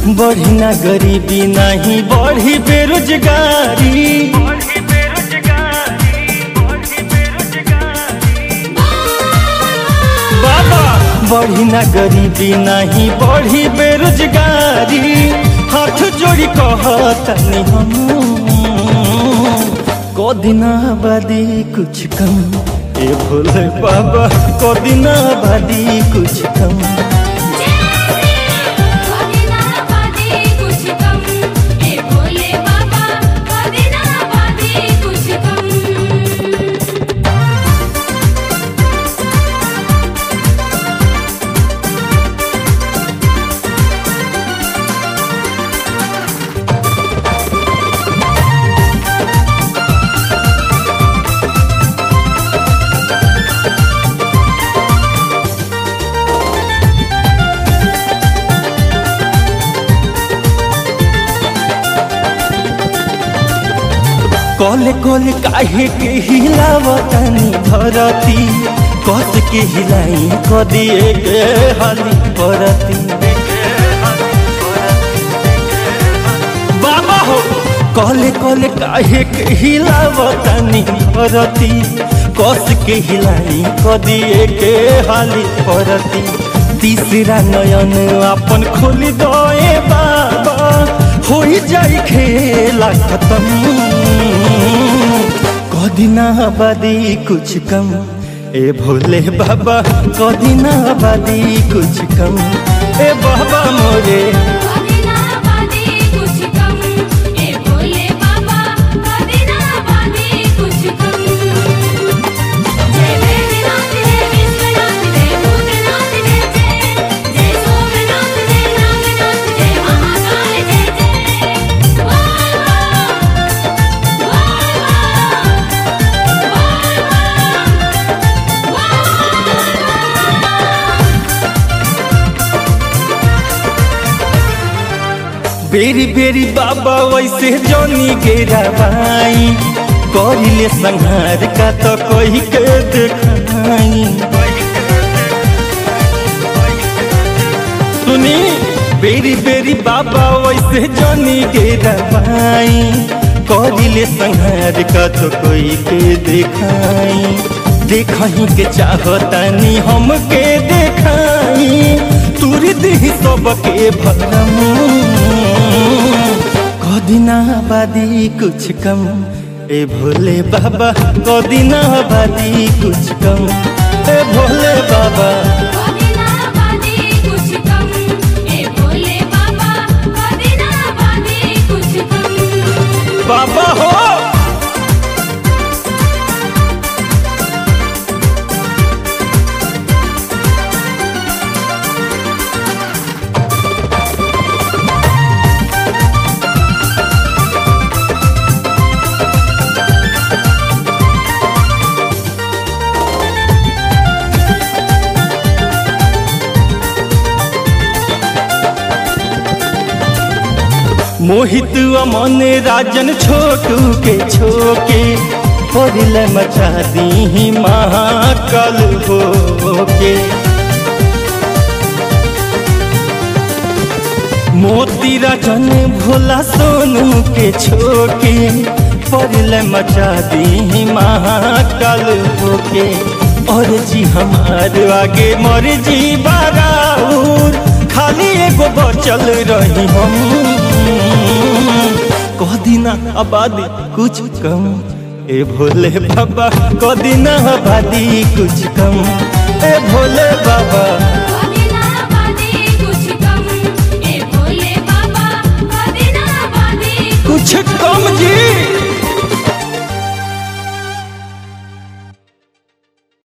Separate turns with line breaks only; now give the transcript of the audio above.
बढ़ी ना गरीबी नहीं बढ़ी बेरोजगारी बाबा बढ़ी ना गरीबी नहीं बढ़ी बेरोजगारी हाथ जोड़ी कहतनी हम कदिना बादी कुछ कम ए भोले बाबा कदिना बादी कुछ कम
कदिना बादी कुछ कम ए भोले बाबा कदिना बादी कुछ कम
कले कले काहे के हिलावतनी धरती कस के हिलाई कदिए के हाली परती बाबा हो कले कले काहे के हिलावतनी धरती कस के हिलाई कदिए के हाली परती तीसरा नयन अपन खोली दए बाबा हो जाई खेला खत्म कदिना बादी कुछ कम ए भोले बाबा कदिना बादी कुछ कम ए बाबा मोरे
कदिना बादी कुछ कम ए भोले बाबा कदिना बादी कुछ कम जय वैद्यनाथ जय विश्वनाथ जय भूतनाथ जय जय जय सोमनाथ जय नागनाथ जय महाकाल जय जय वाह वाह
बेरी बेरी बाबा वैसे जोनी गेरा भाई करिले संहार का तो कही के देखाई सुनी बेरी बेरी बाबा वैसे जोनी गेरा भाई करिले संहार का तो कोई के देखाई देखही के चाहतानी हमके देखाई तुरी दी सबके भरम कदिना बादी कुछ कम ए भोले बाबा कदिना बादी कुछ कम ए भोले बाबा
कदिना बादी कुछ कम ए भोले बाबा कदिना बादी कुछ कम
बाबा हो मोहित अमन राजन छोटू के छोके परिल मचा दी महाकल हो के मोती राजन भोला सोनू के छोके परिल मचा दी महाकल हो के और जी हमार आगे मर जी बाराउर खाली एगो बचल रही हम कदिना आबादी कुछ कम ए भोले बाबा कदिना आबादी कुछ कम ए भोले बाबा
कदिना बादी कुछ कम ए भोले बाबा कदिना बादी
कुछ कम जी